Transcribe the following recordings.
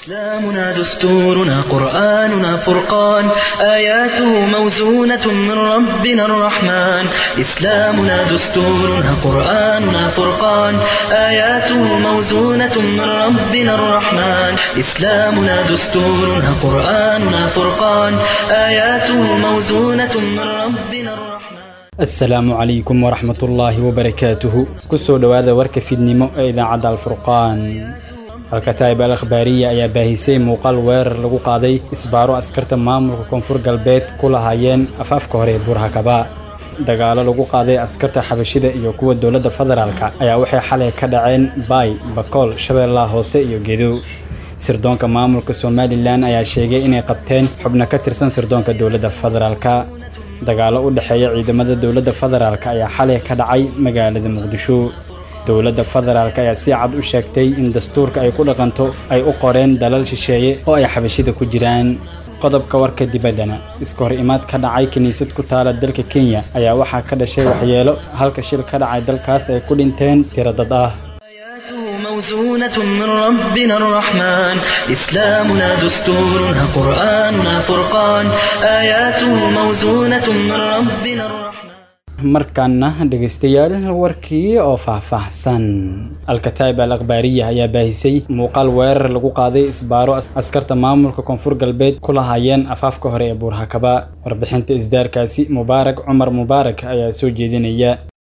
إسلامنا دستورنا قرآننا فرقان آياته موزونة من ربنا الرحمن إسلامنا دستورنا قرآننا فرقان آياته موزونة من ربنا الرحمن إسلامنا دستورنا قرآننا فرقان آياته موزونة من ربنا الرحمن asalaamu calaykum waraxmatullaahi wabarakaatuhu kusoo dhowaada warka fidnimo ee idaacadda alfurqaan alkataa'ib al akhbaariya ayaa baahisay muuqaal weerar lagu qaaday isbaaro askarta maamulka koonfur galbeed ku lahaayeen afaafka hore ee buurhakaba dagaalo lagu qaaday askarta xabashida iyo kuwa dowladda federaalka ayaa waxay xalay ka dhaceen baay bakool shabeellaha hoose iyo gedo sirdoonka maamulka somalilan ayaa sheegay inay qabteen xubno ka tirsan sirdoonka dowladda federaalka dagaalo u dhexeeya ciidamada dowladda federaalk ayaa xalay ka dhacay magaalada muqdisho dowladda federaalk ayaa si cad u sheegtay in dastuurka ay ku dhaqanto ay u qoreen dalal shisheeye oo ay xabashida ku jiraan qodobka warka dibaddana iska hor imaad ka dhacay kiniisad ku taala dalka kenya ayaa waxaa ka dhashay waxyeelo halka shil ka dhacay dalkaas ay ku dhinteen tiro dad ah موزونة من ربنا الرحمن إسلامنا دستورنا قرآننا فرقان آياته موزونة من ربنا الرحمن markaana dhegaystayaal warkii oo faahfaahsan alkataa'ib al akhbaariya ayaa baahisay muuqaal weerar lagu qaaday isbaaro askarta maamulka koonfur galbeed ku lahaayeen afaafka hore ee buurhakaba warbixinta isdaarkaasi mubaarak cumar mubaarak ayaa soo jeedinaya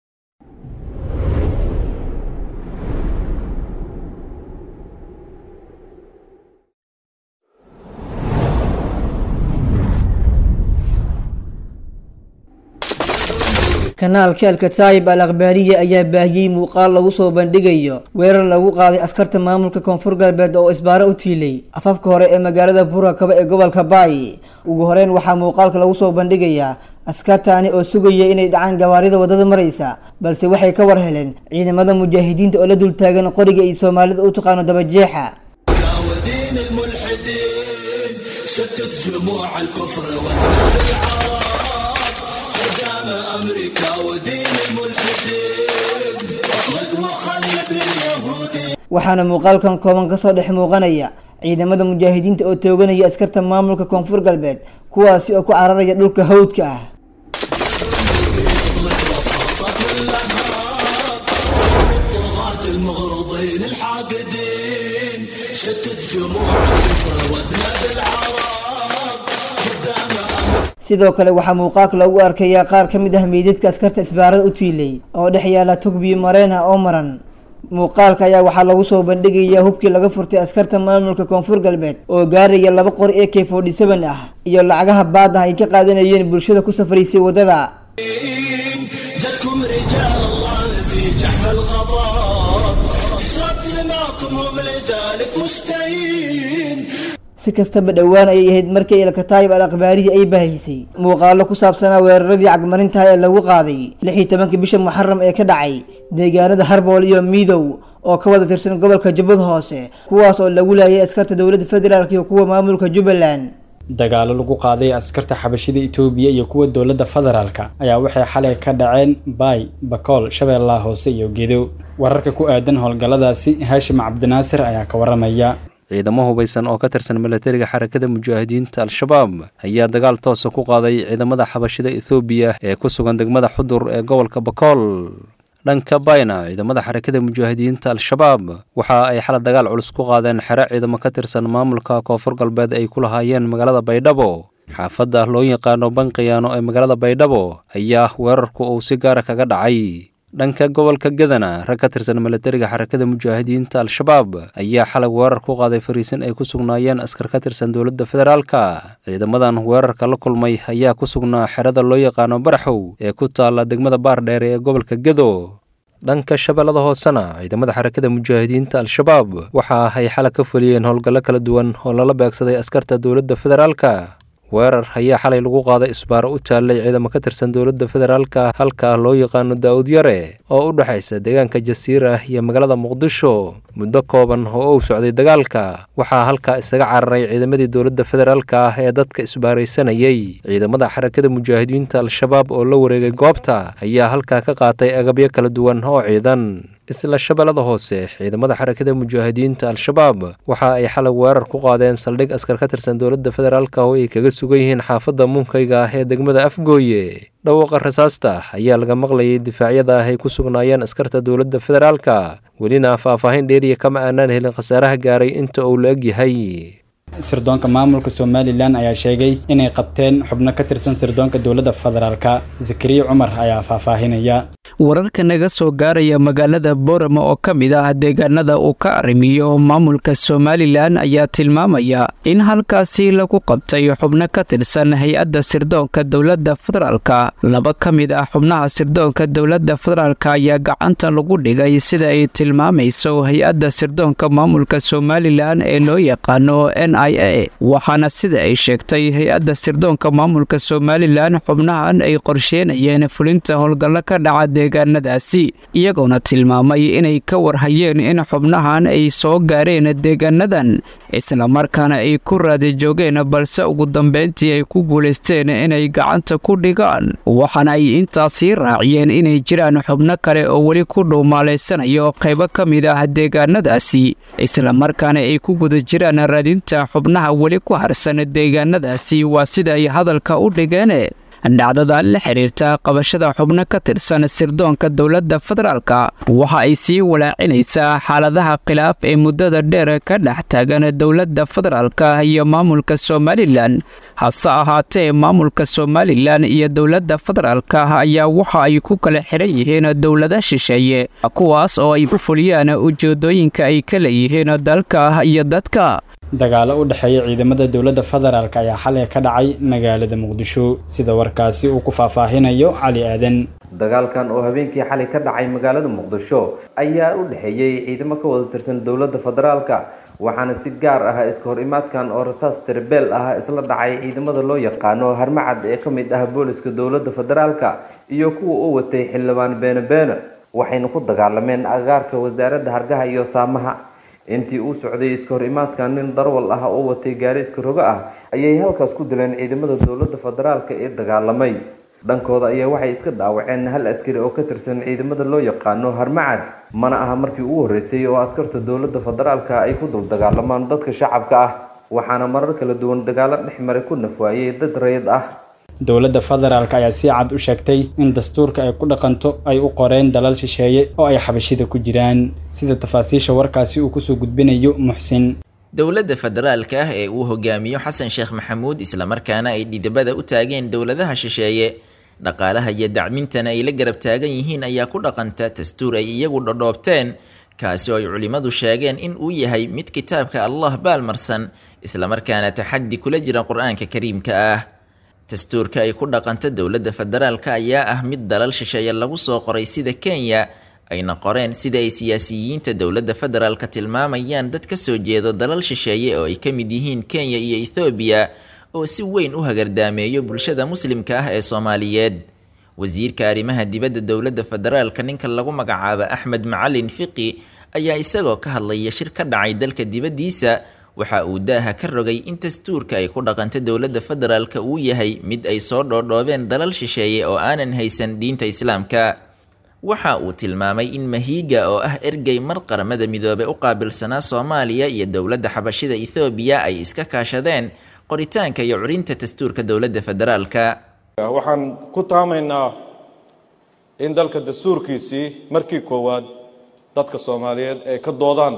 kanaalka alkataayib al akhbaariya ayaa baahiyey muuqaal lagu soo bandhigayo weerar lagu qaaday askarta maamulka koonfur galbeed oo isbaaro u tiilay afafka hore ee magaalada buurakaba ee gobolka baay ugu horeyn waxaa muuqaalka lagu soo bandhigayaa askartaani oo sugaya inay dhacaan gawaarida waddada maraysa balse waxay ka war heleen ciidamada mujaahidiinta oo la dultaagan qoriga iyo soomaalida u taqaano dabajeexa waxaana muuqaalkan kooban kasoo dhex muuqanaya ciidamada mujaahidiinta oo tooganaya askarta maamulka koonfur galbeed kuwaasi oo ku cararaya dhulka hawdka ah sidoo kale waxaa muuqaalka lagu arkayaa qaar ka mid ah meydadka askarta isbaarada u tiilay oo dhex yaala tugbiyo mareen ah oo maran muuqaalka ayaa waxaa lagu soo bandhigayaa hubkii laga furtay askarta maamulka koonfur galbeed oo gaaraya laba qori ee k forty seven ah iyo lacagaha baadah ay ka qaadanayeen bulshada ku safraysay waddada si kastaba dhowaan ayay ahayd markii alkataayib al akhbaariya ay baahisay muuqaalo ku saabsanaa weeraradii cagmarintaha ee lagu qaaday lix iyo tobankii bisha muxaram ee ka dhacay deegaanada harbool iyo miidow oo ka wada tirsan gobolka jubbad hoose kuwaas oo lagu laayay askarta dowladda federaalk iyo kuwa maamulka jubbaland dagaalo lagu qaaday askarta xabashida itoobiya iyo kuwa dowladda federaalka ayaa waxay xalay ka dhaceen baay bakool shabeellaha hoose iyo gedo wararka ku aadan howlgalladaasi haashim cabdinaasir ayaa ka waramaya ciidamo hubaysan oo ka tirsan milatariga xarakada mujaahidiinta al-shabaab ayaa dagaal toosa ku qaaday ciidamada xabashida ethoobiya ee ku sugan degmada xudur ee gobolka bakool dhanka bayna ciidamada xarakada mujaahidiinta al-shabaab waxa ay xala dagaal culus ku qaadeen xero ciidamo ka tirsan maamulka koonfur galbeed ay ku lahaayeen magaalada baydhabo xaafadda loo yaqaano banqiyaano ee magaalada baydhabo ayaa weerarku uu si gaara kaga dhacay dhanka gobolka gadana rag ka tirsan milatariga xarakada mujaahidiinta al-shabaab ayaa xalay weerar ku qaaday fariisin ay ku sugnaayeen askar ka tirsan dowladda federaalka ciidamadan weerarka la kulmay ayaa ku sugnaa xerada loo yaqaano baraxow ee ku taalla degmada baardheere ee gobolka gado dhanka shabeellada hoosena ciidamada xarakada mujaahidiinta al-shabaab waxa ay xalay ka fuliyeen howlgallo kala duwan oo lala beegsaday askarta dowladda federaalka weerar ayaa xalay lagu qaaday isbaaro u taallay ciidamo ka tirsan dowladda federaalka halka loo yaqaano daa'ud yare oo u dhexaysa deegaanka jasiira iyo magaalada muqdisho muddo kooban oo uu socday dagaalka waxaa halkaa isaga cararay ciidamadii dowladda federaalka ah ee dadka isbaaraysanayay ciidamada xarakada mujaahidiinta al-shabaab oo la wareegay goobta ayaa halkaa ka qaatay agabyo kala duwan oo ciidan isla shabeellada hoose ciidamada xarakada mujaahidiinta al-shabaab waxa ay xalay weerar ku qaadeen saldhig askar ka tirsan dowladda federaalka oo ay kaga sugan yihiin xaafadda munkayga ah ee degmada afgooye dhawaaqa rasaasta ayaa laga maqlayay difaacyada ah ay ku sugnaayeen askarta dowladda federaalka welina faahfaahin dheeriya kama aanaan helin khasaaraha gaaray inta uu la eg yahay sirdoonka maamulka somalilan ayaa sheegay inay qabteen xubno ka tirsan sirdoonka dowladda federaalka zakariya cumar ayaa faahfaahinaya wararka naga soo gaaraya magaalada boorama oo ka mid ah deegaanada uu ka arrimiyo maamulka somalilan ayaa tilmaamaya in halkaasi lagu qabtay xubno ka tirsan hay-adda sirdoonka dowladda federaalka laba ka mid ah xubnaha sirdoonka dowladda federaalka ayaa gacanta lagu dhigay sida ay tilmaamayso hay-adda sirdoonka maamulka somalilan ee loo yaqaano n i a waxaana sida ay sheegtay hay-adda sirdoonka maamulka somalilan xubnahan ay qorsheenayeen fulinta howlgallo ka dhaca deegaanadaasi iyagoona tilmaamay inay ka warhayeen in xubnahan ay soo gaareen deegaanadan islamarkaana ay ku raadi joogeen balse ugu dambeyntii ay ku guulaysteen inay gacanta ku dhigaan waxaana ay intaasii raaciyeen inay jiraan xubno kale oo weli ku dhuumaalaysanayo qaybo ka mid ah deegaanadaasi islamarkaana ay ku guda jiraan raadinta xubnaha weli ku harsan deegaanadaasi waa sida ay hadalka u dhigeen dhacdada la xiriirta qabashada xubno ka tirsan sirdoonka dowladda federaalka waxa ay sii walaacinaysaa xaaladaha khilaaf ee muddada dheer ka dhex taagan dowladda federaalka iyo maamulka somalilan hase ahaatee maamulka somalilan iyo dowladda federaalka ayaa waxa ay ku kala xiran yihiin dowlada shisheeye kuwaas oo ay u fuliyaan ujeedooyinka ay ka leeyihiin dalka iyo dadka dagaalo u dhexeeya ciidamada dowladda federaalk ayaa xalay ka dhacay magaalada muqdisho sida warkaasi uu ku faahfaahinayo cali aadan dagaalkan oo habeenkii xalay ka dhacay magaalada muqdisho ayaa u dhexeeyey ciidamo ka wada tirsan dowladda federaalka waxaana si gaar ah iska hor imaadkan oo rasaas tirbeel ah isla dhacay ciidamada loo yaqaano harmacad ee ka mid ah booliska dowladda federaalka iyo kuwa u watay xildhibaan beene beene waxayna ku dagaalameen agaarka wasaaradda hargaha iyo saamaha intii uu socday iska hor imaadkan nin darwal ah oo watay gaari iska rogo ah ayay halkaas ku dileen ciidamada dowladda federaalka ee dagaalamay dhankooda ayaa waxay iska dhaawaceen hal askari oo ka tirsan ciidamada loo yaqaano harmacad mana aha markii ugu horreysay oo askarta dowladda federaalka ay ku dul dagaalamaan dadka shacabka ah waxaana marar kala duwan dagaalo dhex maray ku nafwaayey dad rayid ah dowladda federaalk ayaa si cad u sheegtay in dastuurka ay ku dhaqanto ay u qoreen dalal shisheeye oo ay xabashida ku jiraan sida tafaasiisha warkaasi uu kusoo gudbinayo muxsin dowladda federaalka ah ee uu hogaamiyo xasan sheekh maxamuud islamarkaana ay dhidibada u taageen dowladaha shisheeye dhaqaalaha iyo dacmintana ay la garab taagan yihiin ayaa ku dhaqanta dastuur ay iyagu dhodhoobteen kaasi oo ay culimmadu sheegeen in uu yahay mid kitaabka allah baalmarsan islamarkaana taxaddi kula jira qur-aanka kariimka ah dastuurka ay ku dhaqanto dowladda federaalka ayaa ah mid dalal shisheeye lagu soo qoray sida kenya ayna qoreen sida ay siyaasiyiinta dowladda federaalka tilmaamayaan dad ka soo jeedo dalal shisheeye oo ay ka mid yihiin kenya iyo ethoobiya oo si weyn u hagardaameeyo bulshada muslimka ah ee soomaaliyeed wasiirka arrimaha dibadda dowladda federaalka ninka lagu magacaabo axmed macalin fiqi ayaa isagoo ka hadlaya shir ka dhacay dalka dibaddiisa waxa uu daaha ka rogay in dastuurka ay ku dhaqanto dowladda federaalka uu yahay mid ay soo dhoodhoobeen dalal shisheeye oo aanan haysan diinta islaamka waxa uu tilmaamay in mahiiga oo ah ergey mar qaramada midoobe u qaabilsanaa soomaaliya iyo dowladda xabashida ethoobiya ay iska kaashadeen qoritaanka iyo curinta dastuurka dowladda federaalka waxaan ku taamaynaa in dalka dastuurkiisii markii koowaad dadka soomaaliyeed ay ka doodaan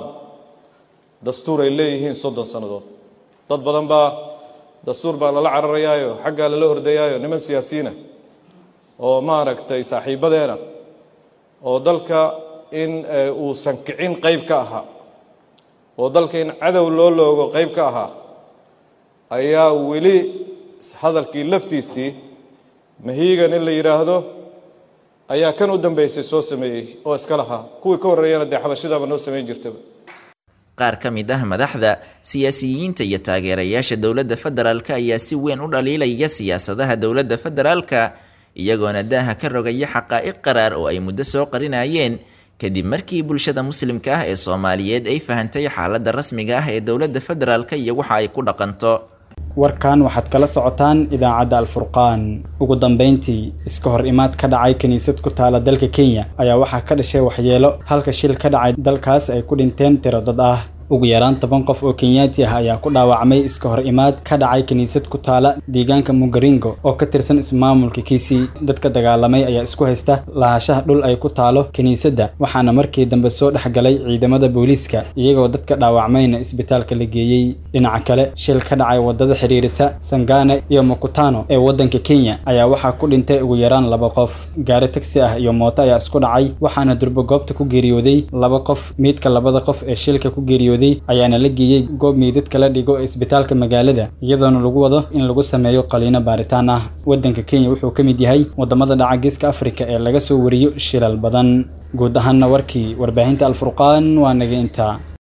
dastuur ay leeyihiin soddon sannadood dad badan baa dastuur baa lala cararayaayo xaggaa lala ordayaayo niman siyaasiyiina oo maaragtay saaxiibadeena oo dalka in uusan kicin qayb ka ahaa oo dalka in cadow loo loogo qayb ka ahaa ayaa weli hadalkii laftiisii mahiigan in la yidhaahdo ayaa kan u dambeysay soo sameeyey oo iska lahaa kuwii ka horreeyana dee xabashidaaba noo samayn jirtaba qaar ka mid ah madaxda siyaasiyiinta iyo taageerayaasha dowladda federaalka ayaa si weyn u dhaliilaya siyaasadaha dowladda federaalka iyagoona daaha ka rogaya xaqaa'iq qaraar oo ay muddo soo qarinayeen kadib markii bulshada muslimka ah ee soomaaliyeed ay fahantay xaaladda rasmiga ah ee dowladda federaalka iyo waxa ay ku dhaqanto warkan waxaad kala socotaan idaacadda alfurqaan ugu dambeyntii iska hor imaad ka dhacay kiniisad ku taala dalka kenya ayaa waxaa ka dhashay waxyeelo halka shil ka dhacay dalkaas ay ku dhinteen tiro dad ah ugu yaraan toban qof oo kenyaati ah ayaa ku dhaawacmay iska hor imaad ka dhacay kiniisad ku taala deegaanka mugaringo oo ka tirsan ismaamulka kisii dadka dagaalamay ayaa isku haysta lahashaha dhul ay ku taalo kiniisadda waxaana markii dambe soo dhex galay ciidamada booliiska iyagoo dadka dhaawacmayna isbitaalka la geeyey dhinaca kale shil ka dhacay wadada xiriirisa sangane iyo mukutano ee waddanka kenya ayaa waxaa ku dhintay ugu yaraan laba qof gaari tagsi ah iyo mooto ayaa isku dhacay waxaana durbo goobta ku geeriyooday laba qof miidka labada qof ee shilka ku geeriyooday ayaana la geeyey goob meydadka la dhigo ee isbitaalka magaalada iyadoona lagu wado in lagu sameeyo qaliino baaritaan ah waddanka kenya wuxuu ka mid yahay waddamada dhaca geeska afrika ee laga soo wariyo shilal badan guud ahaanna warkii warbaahinta alfurqaan waa naga intaa